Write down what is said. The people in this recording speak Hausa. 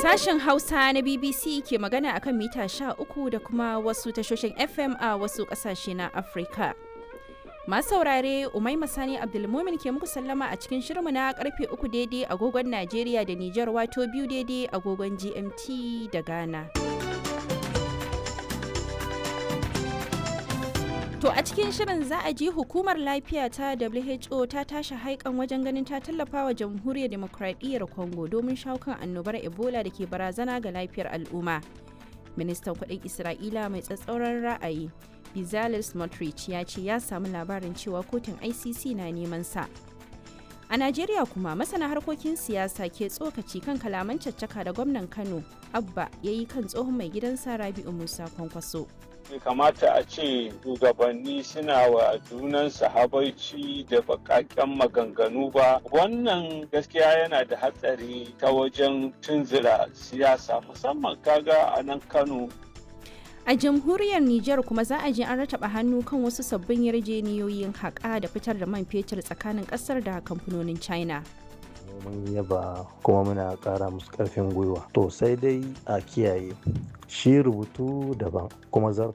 Sashen Hausa na BBC ke magana akan mita 13 da kuma wasu tashoshin FM a wasu ƙasashe na Afirka. Masu saurare Umai Masani Abdulmumin ke muku sallama a cikin shirmu na karfe uku daidai agogon Najeriya da Nijar wato biyu daidai agogon GMT da Ghana. To a cikin shirin za a ji hukumar lafiya ta WHO ta tashi haikan wajen ganin ta tallafa wa jamhuriyar demokradiyyar Congo domin shawo kan annobar Ebola da ke barazana ga lafiyar al'umma. Ministan kudin Isra'ila mai tsatsauran ra'ayi Bezalel Smotrich ya ce ya samu labarin cewa kotun ICC na neman sa. A Najeriya kuma masana harkokin siyasa ke tsokaci kan kalaman caccaka da gwamnan Kano Abba ya yi kan tsohon mai gidansa Rabi'u Musa Kwankwaso. bai kamata a ce shugabanni suna wa junansu habaici da bakaken maganganu ba wannan gaskiya yana da hatsari ta wajen tunzura siyasa musamman kaga a nan kano A jamhuriyar Nijar kuma za a je an rataba hannu kan wasu sabbin yarjeniyoyin haƙa da fitar da man fetur tsakanin ƙasar da kamfanonin China. mun yaba kuma muna ƙara musu ƙarfin gwiwa to sai dai a kiyaye shi rubutu daban kuma